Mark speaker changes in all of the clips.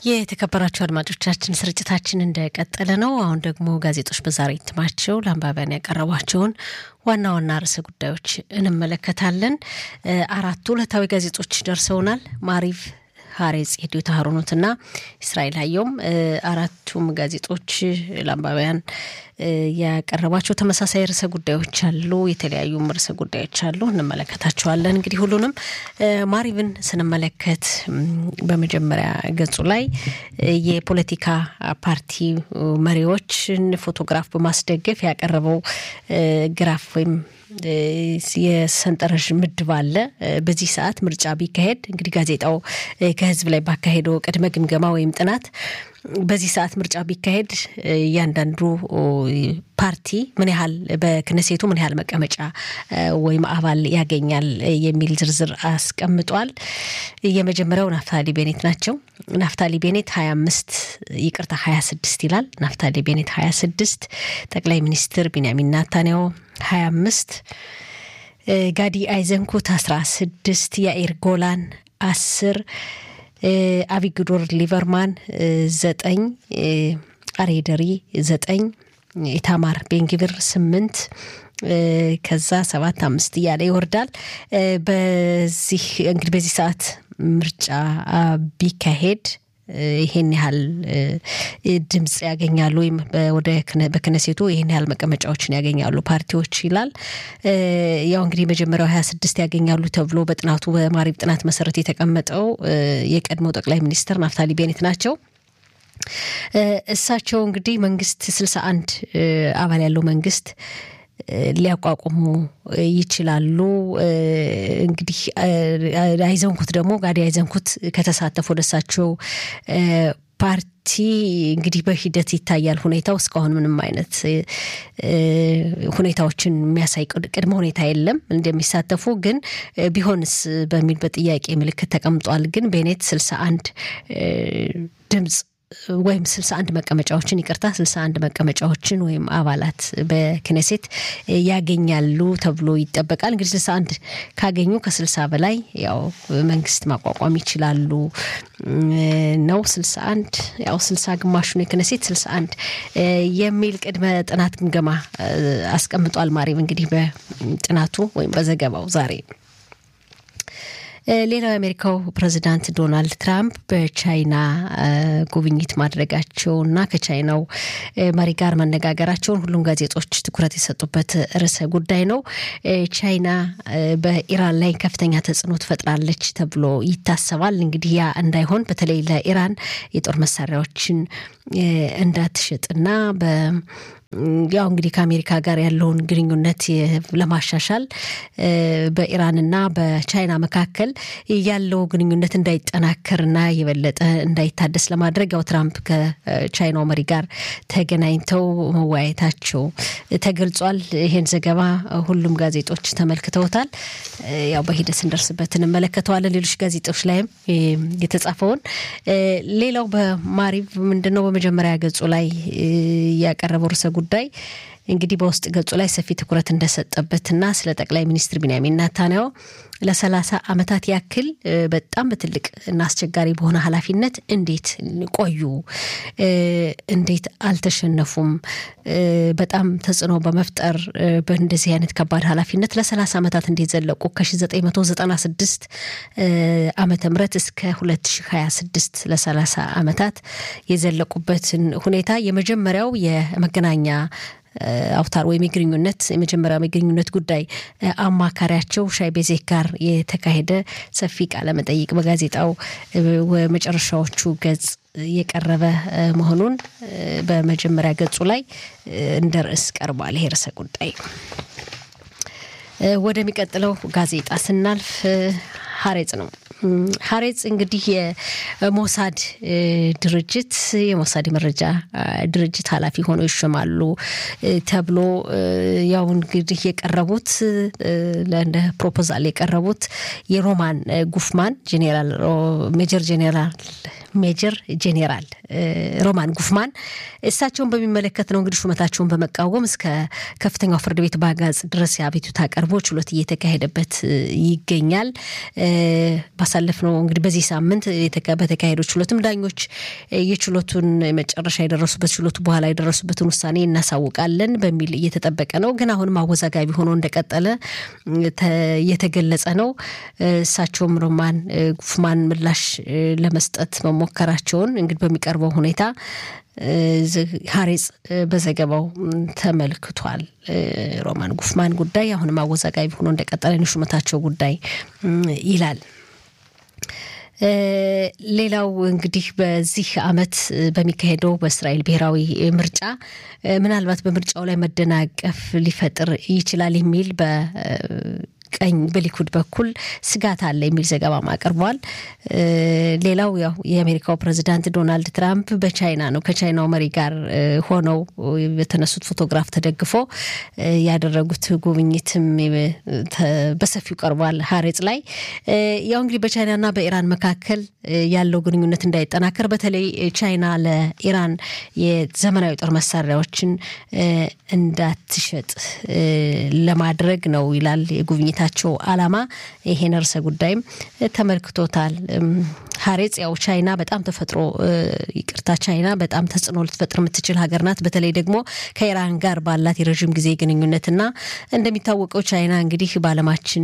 Speaker 1: የተከበራችሁ አድማጮቻችን ስርጭታችን እንደቀጠለ ነው። አሁን ደግሞ ጋዜጦች በዛሬ እትማቸው ለአንባቢያን ያቀረቧቸውን ዋና ዋና ርዕሰ ጉዳዮች እንመለከታለን። አራቱ ዕለታዊ ጋዜጦች ደርሰውናል። ማሪቭ፣ ሀሬጽ፣ ሄዲዮት ሀሮኖትና እስራኤል ሀየውም አራቱም ጋዜጦች ለአንባቢያን ያቀረቧቸው ተመሳሳይ ርዕሰ ጉዳዮች አሉ። የተለያዩም ርዕሰ ጉዳዮች አሉ፣ እንመለከታቸዋለን። እንግዲህ ሁሉንም ማሪቭን ስንመለከት በመጀመሪያ ገጹ ላይ የፖለቲካ ፓርቲ መሪዎችን ፎቶግራፍ በማስደገፍ ያቀረበው ግራፍ ወይም የሰንጠረዥ ምድብ አለ። በዚህ ሰዓት ምርጫ ቢካሄድ እንግዲህ ጋዜጣው ከህዝብ ላይ ባካሄደው ቅድመ ግምገማ ወይም ጥናት በዚህ ሰዓት ምርጫ ቢካሄድ እያንዳንዱ ፓርቲ ምን ያህል በክነሴቱ ምን ያህል መቀመጫ ወይም አባል ያገኛል የሚል ዝርዝር አስቀምጧል። የመጀመሪያው ናፍታሊ ቤኔት ናቸው። ናፍታሊ ቤኔት ሀያ አምስት ይቅርታ ሀያ ስድስት ይላል። ናፍታሊ ቤኔት ሀያ ስድስት ጠቅላይ ሚኒስትር ቢንያሚን ናታንያሁ ሀያ አምስት ጋዲ አይዘንኩት አስራ ስድስት ያኢር ጎላን አስር አቪግዶር ሊቨርማን ዘጠኝ አሬደሪ ዘጠኝ ኢታማር ቤንግቪር ስምንት ከዛ ሰባት አምስት እያለ ይወርዳል። በዚህ እንግዲህ በዚህ ሰዓት ምርጫ ቢካሄድ ይሄን ያህል ድምፅ ያገኛሉ ወይም ወደ በክነሴቱ ይሄን ያህል መቀመጫዎችን ያገኛሉ ፓርቲዎች ይላል። ያው እንግዲህ መጀመሪያው ሀያ ስድስት ያገኛሉ ተብሎ በጥናቱ በማሪብ ጥናት መሰረት የተቀመጠው የቀድሞ ጠቅላይ ሚኒስትር ናፍታሊ ቤኔት ናቸው። እሳቸው እንግዲህ መንግስት ስልሳ አንድ አባል ያለው መንግስት ሊያቋቁሙ ይችላሉ። እንግዲህ አይዘንኩት ደግሞ ጋዲ አይዘንኩት ከተሳተፉ ወደ እሳቸው ፓርቲ እንግዲህ በሂደት ይታያል ሁኔታው። እስካሁን ምንም አይነት ሁኔታዎችን የሚያሳይ ቅድመ ሁኔታ የለም እንደሚሳተፉ ግን ቢሆንስ በሚል በጥያቄ ምልክት ተቀምጧል። ግን ቤኔት ስልሳ አንድ ድምፅ ወይም ስልሳ አንድ መቀመጫዎችን ይቅርታ ስልሳ አንድ መቀመጫዎችን ወይም አባላት በክኔሴት ያገኛሉ ተብሎ ይጠበቃል። እንግዲህ ስልሳ አንድ ካገኙ ከስልሳ በላይ ያው መንግስት ማቋቋም ይችላሉ ነው። ስልሳ አንድ ያው ስልሳ ግማሹን የክኔሴት ስልሳ አንድ የሚል ቅድመ ጥናት ግምገማ አስቀምጧል። ማሪብ እንግዲህ በጥናቱ ወይም በዘገባው ዛሬ ሌላው የአሜሪካው ፕሬዚዳንት ዶናልድ ትራምፕ በቻይና ጉብኝት ማድረጋቸውና ከቻይናው መሪ ጋር መነጋገራቸውን ሁሉም ጋዜጦች ትኩረት የሰጡበት ርዕሰ ጉዳይ ነው። ቻይና በኢራን ላይ ከፍተኛ ተጽዕኖ ትፈጥራለች ተብሎ ይታሰባል። እንግዲህ ያ እንዳይሆን በተለይ ለኢራን የጦር መሳሪያዎችን እንዳትሸጥና በ ያው እንግዲህ ከአሜሪካ ጋር ያለውን ግንኙነት ለማሻሻል በኢራንና በቻይና መካከል ያለው ግንኙነት እንዳይጠናከርና የበለጠ እንዳይታደስ ለማድረግ ያው ትራምፕ ከቻይናው መሪ ጋር ተገናኝተው መወያየታቸው ተገልጿል። ይሄን ዘገባ ሁሉም ጋዜጦች ተመልክተውታል። ያው በሂደት ስንደርስበት እንመለከተዋለን። ሌሎች ጋዜጦች ላይም የተጻፈውን ሌላው በማሪቭ ምንድን ነው በመጀመሪያ ገጹ ላይ ያቀረበው ርዕሰ ጉዳይ እንግዲህ በውስጥ ገጹ ላይ ሰፊ ትኩረት እንደሰጠበትና ስለ ጠቅላይ ሚኒስትር ቢንያሚን ናታንያሁ ለሰላሳ ዓመታት ያክል በጣም በትልቅ እና አስቸጋሪ በሆነ ኃላፊነት እንዴት ቆዩ? እንዴት አልተሸነፉም? በጣም ተጽዕኖ በመፍጠር በእንደዚህ አይነት ከባድ ኃላፊነት ለሰላሳ ዓመታት እንዴት ዘለቁ? ከ1996 ዓመተ ምህረት እስከ 2026 ለሰላሳ ዓመታት የዘለቁበትን ሁኔታ የመጀመሪያው የመገናኛ አውታር ወይም የግንኙነት የመጀመሪያው የግንኙነት ጉዳይ አማካሪያቸው ሻይ ቤዜክ ጋር የተካሄደ ሰፊ ቃለ መጠይቅ በጋዜጣው መጨረሻዎቹ ገጽ የቀረበ መሆኑን በመጀመሪያ ገጹ ላይ እንደ ርዕስ ቀርቧል። ይሄ ርዕሰ ጉዳይ ወደሚቀጥለው ጋዜጣ ስናልፍ ሀሬጽ ነው። ሀሬጽ እንግዲህ የሞሳድ ድርጅት የሞሳድ የመረጃ ድርጅት ኃላፊ ሆነው ይሾማሉ ተብሎ ያው እንግዲህ የቀረቡት እንደ ፕሮፖዛል የቀረቡት የሮማን ጉፍማን ጄኔራል ሜጀር ጄኔራል ሜጀር ጄኔራል ሮማን ጉፍማን እሳቸውን በሚመለከት ነው እንግዲህ ሹመታቸውን በመቃወም እስከ ከፍተኛው ፍርድ ቤት በአጋጽ ድረስ የአቤቱታ ቀርቦ ችሎት እየተካሄደበት ይገኛል። ባሳለፍነው እንግዲህ በዚህ ሳምንት በተካሄደው ችሎትም ዳኞች የችሎቱን መጨረሻ የደረሱበት ችሎቱ በኋላ የደረሱበትን ውሳኔ እናሳውቃለን በሚል እየተጠበቀ ነው። ግን አሁንም አወዛጋቢ ሆኖ እንደቀጠለ እየተገለጸ ነው። እሳቸውም ሮማን ጉፍማን ምላሽ ለመስጠት መሞከራቸውን እንግዲህ በሚቀርበው ሁኔታ ሀሬጽ በዘገባው ተመልክቷል። ሮማን ጉፍማን ጉዳይ አሁንም አወዛጋቢ ሆኖ እንደቀጠለ የሹመታቸው ጉዳይ ይላል። ሌላው እንግዲህ በዚህ ዓመት በሚካሄደው በእስራኤል ብሔራዊ ምርጫ ምናልባት በምርጫው ላይ መደናቀፍ ሊፈጥር ይችላል የሚል በ ቀኝ በሊኩድ በኩል ስጋት አለ የሚል ዘገባም አቅርቧል። ሌላው ያው የአሜሪካው ፕሬዚዳንት ዶናልድ ትራምፕ በቻይና ነው ከቻይናው መሪ ጋር ሆነው በተነሱት ፎቶግራፍ ተደግፎ ያደረጉት ጉብኝትም በሰፊው ቀርቧል ሀሬጽ ላይ ያው እንግዲህ በቻይናና በኢራን መካከል ያለው ግንኙነት እንዳይጠናከር በተለይ ቻይና ለኢራን የዘመናዊ ጦር መሳሪያዎችን እንዳትሸጥ ለማድረግ ነው ይላል የጉብኝት ታቸው አላማ ይሄን ርዕሰ ጉዳይም ተመልክቶታል። ሀሬጽ ያው ቻይና በጣም ተፈጥሮ ይቅርታ ቻይና በጣም ተጽዕኖ ልትፈጥር የምትችል ሀገር ናት። በተለይ ደግሞ ከኢራን ጋር ባላት የረዥም ጊዜ ግንኙነትና እንደሚታወቀው ቻይና እንግዲህ በዓለማችን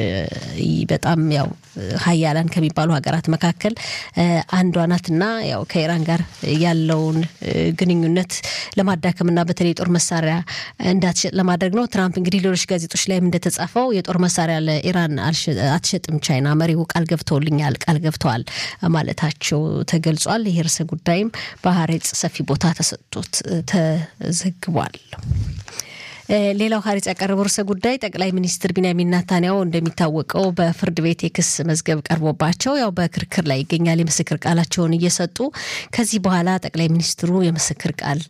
Speaker 1: በጣም ያው ሀያላን ከሚባሉ ሀገራት መካከል አንዷ ናትና ያው ከኢራን ጋር ያለውን ግንኙነት ለማዳከምና በተለይ የጦር መሳሪያ እንዳትሸጥ ለማድረግ ነው። ትራምፕ እንግዲህ ሌሎች ጋዜጦች ላይም እንደተጻፈው የጦር መሳሪያ ለኢራን አትሸጥም ቻይና መሪው ቃል ገብተውልኛል ቃል ገብተዋል ማለታቸው ተገልጿል። ይህ ርዕሰ ጉዳይም በሀሬጽ ሰፊ ቦታ ተሰጥቶት ተዘግቧል። ሌላው ሀሪጽ ያቀረበው ርዕሰ ጉዳይ ጠቅላይ ሚኒስትር ቢንያሚን ናታንያሁ እንደሚታወቀው በፍርድ ቤት የክስ መዝገብ ቀርቦባቸው ያው በክርክር ላይ ይገኛል። የምስክር ቃላቸውን እየሰጡ ከዚህ በኋላ ጠቅላይ ሚኒስትሩ የምስክር ቃል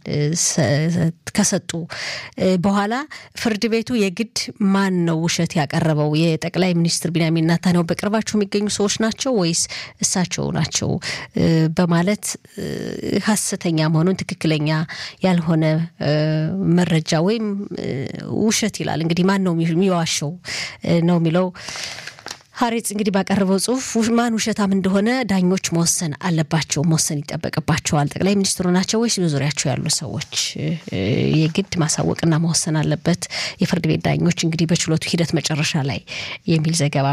Speaker 1: ከሰጡ በኋላ ፍርድ ቤቱ የግድ ማን ነው ውሸት ያቀረበው የጠቅላይ ሚኒስትር ቢንያሚን ናታንያሁ በቅርባቸው የሚገኙ ሰዎች ናቸው ወይስ እሳቸው ናቸው በማለት ሀሰተኛ መሆኑን ትክክለኛ ያልሆነ መረጃ ወይም ውሸት ይላል። እንግዲህ ማን ነው የሚዋሸው ነው የሚለው ሀሬጽ እንግዲህ ባቀረበው ጽሁፍ ማን ውሸታም እንደሆነ ዳኞች መወሰን አለባቸው፣ መወሰን ይጠበቅባቸዋል። ጠቅላይ ሚኒስትሩ ናቸው ወይስ በዙሪያቸው ያሉ ሰዎች? የግድ ማሳወቅና መወሰን አለበት የፍርድ ቤት ዳኞች እንግዲህ በችሎቱ ሂደት መጨረሻ ላይ የሚል ዘገባ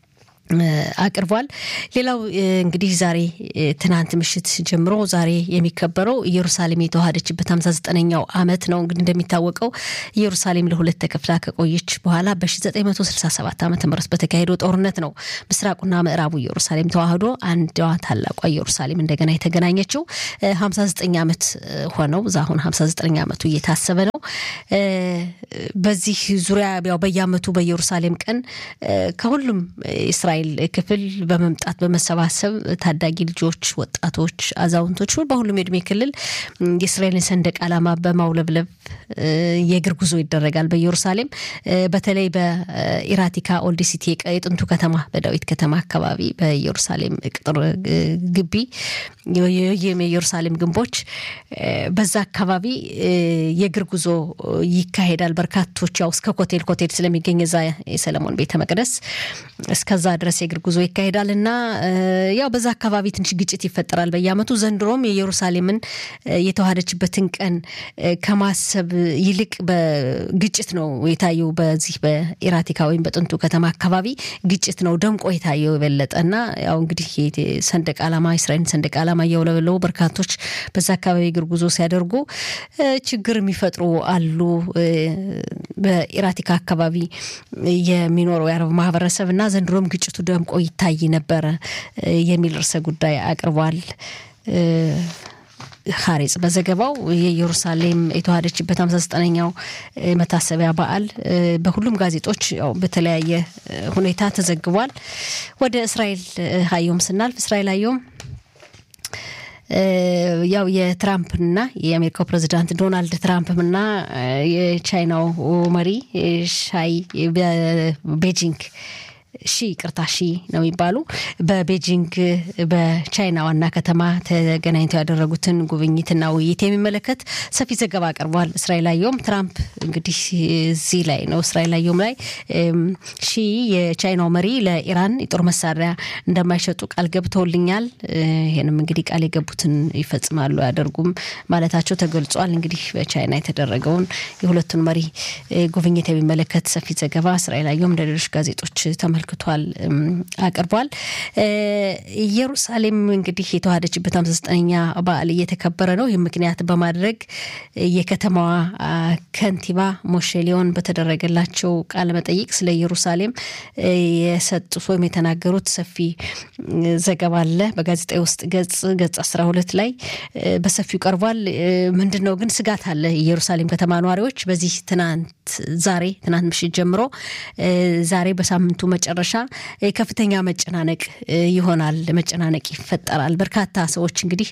Speaker 1: አቅርቧል። ሌላው እንግዲህ ዛሬ ትናንት ምሽት ጀምሮ ዛሬ የሚከበረው ኢየሩሳሌም የተዋሃደችበት ሀምሳ ዘጠነኛው ዓመት ነው። እንግዲህ እንደሚታወቀው ኢየሩሳሌም ለሁለት ተከፍላ ከቆየች በኋላ በ1967 ዓ ም በተካሄደው ጦርነት ነው ምስራቁና ምዕራቡ ኢየሩሳሌም ተዋህዶ አንዷ ታላቋ ኢየሩሳሌም እንደገና የተገናኘችው። 59 ዓመት ሆነው እዛ አሁን 59 ዓመቱ እየታሰበ ነው። በዚህ ዙሪያ ያው በየዓመቱ በኢየሩሳሌም ቀን ከሁሉም እስራኤል ክፍል በመምጣት በመሰባሰብ ታዳጊ ልጆች፣ ወጣቶች፣ አዛውንቶች በሁሉም የእድሜ ክልል የእስራኤልን ሰንደቅ ዓላማ በማውለብለብ የእግር ጉዞ ይደረጋል በኢየሩሳሌም በተለይ በኢራቲካ ኦልድ ሲቲ የጥንቱ ከተማ በዳዊት ከተማ አካባቢ በኢየሩሳሌም ቅጥር ግቢ የኢየሩሳሌም ግንቦች በዛ አካባቢ የእግር ጉዞ ይካሄዳል። በርካቶች ያው እስከ ኮቴል ኮቴል ስለሚገኝ እዛ የሰለሞን ቤተ መቅደስ እስከዛ ድረስ የእግር ጉዞ ይካሄዳል እና ያው በዛ አካባቢ ትንሽ ግጭት ይፈጠራል በየዓመቱ። ዘንድሮም የኢየሩሳሌምን የተዋሃደችበትን ቀን ከማሰብ ይልቅ በግጭት ነው የታየው። በዚህ በኢራቲካ ወይም በጥንቱ ከተማ አካባቢ ግጭት ነው ደምቆ የታየው የበለጠ እና ያው እንግዲህ ሰንደቅ ዓላማ እስራኤልን ሰንደቅ ዓላማ እያውለበለቡ በርካቶች በዛ አካባቢ እግር ጉዞ ሲያደርጉ ችግር የሚፈጥሩ አሉ። በኢራቲካ አካባቢ የሚኖረው የአረብ ማህበረሰብ እና ዘንድሮም ግጭቱ ደምቆ ይታይ ነበረ የሚል ርዕሰ ጉዳይ አቅርቧል። ሀሬጽ በዘገባው የኢየሩሳሌም የተዋሃደችበት ሃምሳ ዘጠነኛው መታሰቢያ በዓል በሁሉም ጋዜጦች ያው በተለያየ ሁኔታ ተዘግቧል። ወደ እስራኤል ሀዮም ስናልፍ እስራኤል ሀዮም ያው የትራምፕና የአሜሪካው ፕሬዚዳንት ዶናልድ ትራምፕና የቻይናው መሪ ሻይ በቤጂንግ ሺ ቅርታ ሺ ነው የሚባሉ በቤጂንግ በቻይና ዋና ከተማ ተገናኝተው ያደረጉትን ጉብኝትና ውይይት የሚመለከት ሰፊ ዘገባ አቅርቧል። እስራኤል አየሁም ትራምፕ እንግዲህ እዚህ ላይ ነው እስራኤል አየሁም ላይ ሺ የቻይናው መሪ ለኢራን የጦር መሳሪያ እንደማይሸጡ ቃል ገብተውልኛል። ይህንም እንግዲህ ቃል የገቡትን ይፈጽማሉ አያደርጉም ማለታቸው ተገልጿል። እንግዲህ በቻይና የተደረገውን የሁለቱን መሪ ጉብኝት የሚመለከት ሰፊ ዘገባ እስራኤል አየሁም እንደ ሌሎች ጋዜጦች ተመልክቷል አቅርቧል። ኢየሩሳሌም እንግዲህ የተዋሃደችበት ሃምሳ ዘጠነኛ በዓል እየተከበረ ነው። ይህ ምክንያት በማድረግ የከተማዋ ከንቲባ ሞሼ ሊዮን በተደረገላቸው ቃለ መጠይቅ ስለ ኢየሩሳሌም የሰጡት ወይም የተናገሩት ሰፊ ዘገባ አለ በጋዜጣዊ ውስጥ ገጽ ገጽ አስራ ሁለት ላይ በሰፊው ቀርቧል። ምንድን ነው ግን ስጋት አለ የኢየሩሳሌም ከተማ ነዋሪዎች በዚህ ትናንት ዛሬ ትናንት ምሽት ጀምሮ ዛሬ በሳምንቱ መጨረሻ ከፍተኛ መጨናነቅ ይሆናል፣ መጨናነቅ ይፈጠራል። በርካታ ሰዎች እንግዲህ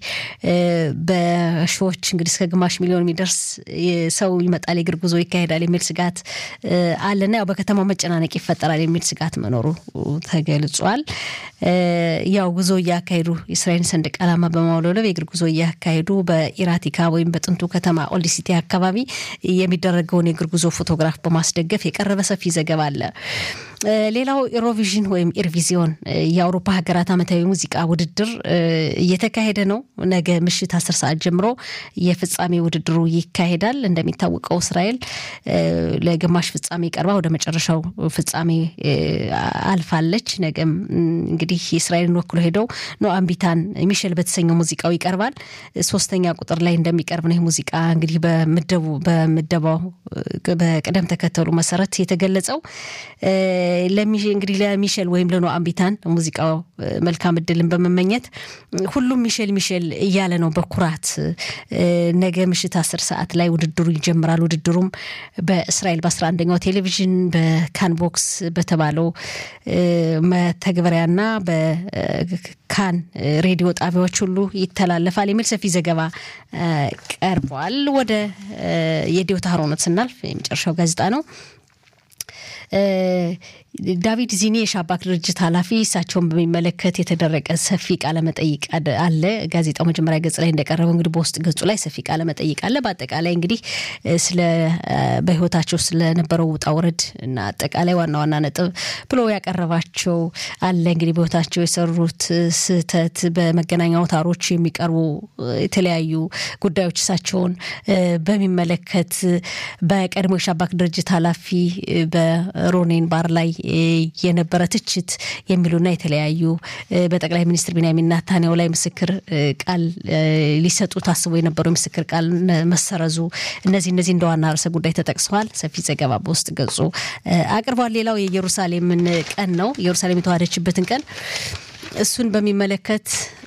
Speaker 1: በሺዎች እንግዲህ እስከ ግማሽ ሚሊዮን የሚደርስ ሰው ይመጣል፣ የእግር ጉዞ ይካሄዳል የሚል ስጋት አለና ያው በከተማው መጨናነቅ ይፈጠራል የሚል ስጋት መኖሩ ተገልጿል። ያው ጉዞ እያካሄዱ የእስራኤል ሰንደቅ ዓላማ በማውለብለብ የእግር ጉዞ እያካሄዱ በኢራቲካ ወይም በጥንቱ ከተማ ኦልድ ሲቲ አካባቢ የሚደረገውን የእግር ጉዞ ፎቶግራፍ በማስደገፍ የቀረበ ሰፊ ዘገባ አለ። ሌላው ኢሮቪዥን ወይም ኢርቪዚዮን የአውሮፓ ሀገራት ዓመታዊ ሙዚቃ ውድድር እየተካሄደ ነው። ነገ ምሽት አስር ሰዓት ጀምሮ የፍጻሜ ውድድሩ ይካሄዳል። እንደሚታወቀው እስራኤል ለግማሽ ፍጻሜ ቀርባ ወደ መጨረሻው ፍጻሜ አልፋለች። ነገም እንግዲህ የእስራኤልን ወክሎ ሄደው ኖአም ቢታን ሚሸል በተሰኘው ሙዚቃው ይቀርባል። ሶስተኛ ቁጥር ላይ እንደሚቀርብ ነው። ይህ ሙዚቃ እንግዲህ በምደቡ በምደባው በቅደም ተከተሉ መሰረት የተገለጸው እንግዲህ ለሚሸል ወይም ለኖአም ቢታን ሙዚቃው መልካም እድልን በመመኘት ሁሉም ሚሸል ሚሸል እያለ ነው በኩራት ነገ ምሽት አስር ሰዓት ላይ ውድድሩ ይጀምራል። ውድድሩም በእስራኤል በአስራ አንደኛው ቴሌቪዥን በካንቦክስ በተባለው መተግበሪያና በካን ሬዲዮ ጣቢያዎች ሁሉ ይተላለፋል የሚል ሰፊ ዘገባ ቀርቧል። ወደ የዲዮታ ሀሮነት ስናልፍ የመጨረሻው ጋዜጣ ነው። ዳቪድ ዚኒ የሻባክ ድርጅት ኃላፊ እሳቸውን በሚመለከት የተደረገ ሰፊ ቃለመጠይቅ አለ። ጋዜጣው መጀመሪያ ገጽ ላይ እንደቀረበው እንግዲህ በውስጥ ገጹ ላይ ሰፊ ቃለመጠይቅ አለ። በአጠቃላይ እንግዲህ ስለ በህይወታቸው ስለነበረው ውጣ ውረድ እና አጠቃላይ ዋና ዋና ነጥብ ብሎ ያቀረባቸው አለ። እንግዲህ በህይወታቸው የሰሩት ስህተት፣ በመገናኛ አውታሮች የሚቀርቡ የተለያዩ ጉዳዮች እሳቸውን በሚመለከት በቀድሞ የሻባክ ድርጅት ኃላፊ በሮኔን ባር ላይ የነበረ ትችት የሚሉና የተለያዩ በጠቅላይ ሚኒስትር ቢንያሚን ናታንያሁ ላይ ምስክር ቃል ሊሰጡ ታስቦ የነበረው የምስክር ቃል መሰረዙ እነዚህ እነዚህ እንደ ዋና ርዕሰ ጉዳይ ተጠቅሰዋል። ሰፊ ዘገባ በውስጥ ገጹ አቅርቧል። ሌላው የኢየሩሳሌምን ቀን ነው። ኢየሩሳሌም የተዋሃደችበትን ቀን እሱን በሚመለከት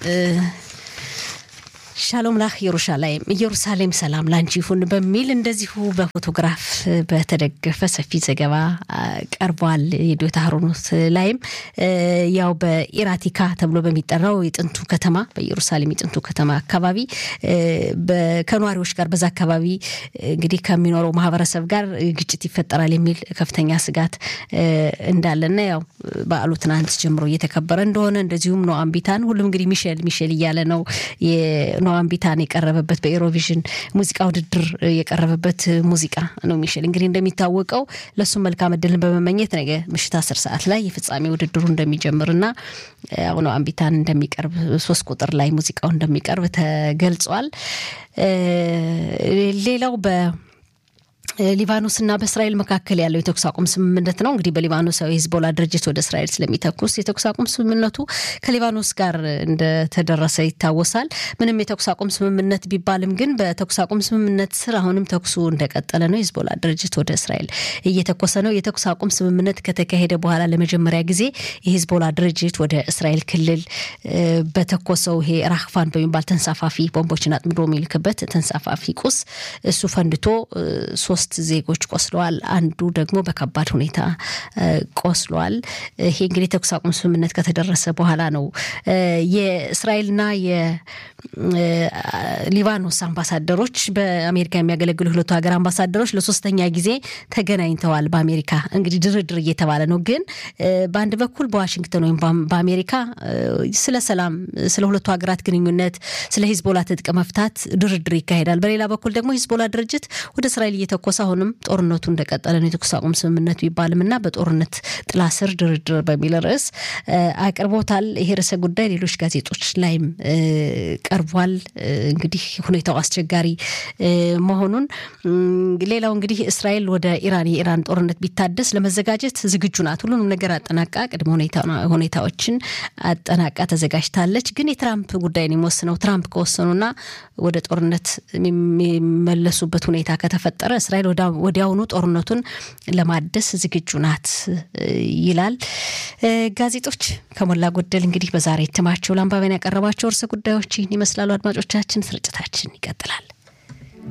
Speaker 1: ሻሎም ላህ ኢየሩሻላይም ኢየሩሳሌም ሰላም ላንቺ ይሁን በሚል እንደዚሁ በፎቶግራፍ በተደገፈ ሰፊ ዘገባ ቀርቧል። የዶታ ሀሮኖት ላይም ያው በኢራቲካ ተብሎ በሚጠራው የጥንቱ ከተማ በኢየሩሳሌም የጥንቱ ከተማ አካባቢ ከነዋሪዎች ጋር በዛ አካባቢ እንግዲህ ከሚኖረው ማህበረሰብ ጋር ግጭት ይፈጠራል የሚል ከፍተኛ ስጋት እንዳለና ያው በዓሉ ትናንት ጀምሮ እየተከበረ እንደሆነ እንደዚሁም ኖአም ቢታን ሁሉም እንግዲህ ሚሼል ሚሼል እያለ ነው ኖአም ቢታን የቀረበበት በኤሮቪዥን ሙዚቃ ውድድር የቀረበበት ሙዚቃ ነው። ሚሼል እንግዲህ እንደሚታወቀው ለእሱም መልካም እድልን በመመኘት ነገ ምሽት አስር ሰዓት ላይ የፍጻሜ ውድድሩ እንደሚጀምርና ኖአም ቢታን እንደሚቀርብ ሶስት ቁጥር ላይ ሙዚቃው እንደሚቀርብ ተገልጿል። ሌላው በ ሊባኖስና በእስራኤል መካከል ያለው የተኩስ አቁም ስምምነት ነው። እንግዲህ በሊባኖሳዊ ሂዝቦላ ድርጅት ወደ እስራኤል ስለሚተኩስ የተኩስ አቁም ስምምነቱ ከሊባኖስ ጋር እንደተደረሰ ይታወሳል። ምንም የተኩስ አቁም ስምምነት ቢባልም ግን በተኩስ አቁም ስምምነት ስር አሁንም ተኩሱ እንደቀጠለ ነው። ሂዝቦላ ድርጅት ወደ እስራኤል እየተኮሰ ነው። የተኩስ አቁም ስምምነት ከተካሄደ በኋላ ለመጀመሪያ ጊዜ የሂዝቦላ ድርጅት ወደ እስራኤል ክልል በተኮሰው ይሄ ራክፋን በሚባል ተንሳፋፊ ቦምቦችን አጥምዶ የሚልክበት ተንሳፋፊ ቁስ እሱ ፈንድቶ ሶስት ሶስት ዜጎች ቆስለዋል። አንዱ ደግሞ በከባድ ሁኔታ ቆስሏል። ይሄ እንግዲህ የተኩስ አቁም ስምምነት ከተደረሰ በኋላ ነው። የእስራኤልና የሊባኖስ አምባሳደሮች በአሜሪካ የሚያገለግሉ ሁለቱ ሀገር አምባሳደሮች ለሶስተኛ ጊዜ ተገናኝተዋል። በአሜሪካ እንግዲህ ድርድር እየተባለ ነው። ግን በአንድ በኩል በዋሽንግተን ወይም በአሜሪካ ስለ ሰላም፣ ስለ ሁለቱ ሀገራት ግንኙነት፣ ስለ ሂዝቦላ ትጥቅ መፍታት ድርድር ይካሄዳል። በሌላ በኩል ደግሞ ሂዝቦላ ድርጅት ወደ እስራኤል እየተኮሰ አሁንም ጦርነቱ እንደቀጠለ ነው። የተኩስ አቁም ስምምነቱ ይባልም እና በጦርነት ጥላ ስር ድርድር በሚል ርዕስ አቅርቦታል። ይሄ ርዕሰ ጉዳይ ሌሎች ጋዜጦች ላይም ቀርቧል። እንግዲህ ሁኔታው አስቸጋሪ መሆኑን ሌላው እንግዲህ እስራኤል ወደ ኢራን የኢራን ጦርነት ቢታደስ ለመዘጋጀት ዝግጁ ናት። ሁሉንም ነገር አጠናቃ ቅድመ ሁኔታዎችን አጠናቃ ተዘጋጅታለች። ግን የትራምፕ ጉዳይ ነው የሚወስነው። ትራምፕ ከወሰኑና ወደ ጦርነት የሚመለሱበት ሁኔታ ከተፈጠረ እስራኤል ወዲያውኑ ጦርነቱን ለማደስ ዝግጁ ናት ይላል። ጋዜጦች ከሞላ ጎደል እንግዲህ በዛሬ እትማቸው ለአንባቢያን ያቀረባቸው ርዕሰ ጉዳዮች ይህን ይመስላሉ። አድማጮቻችን፣ ስርጭታችን ይቀጥላል።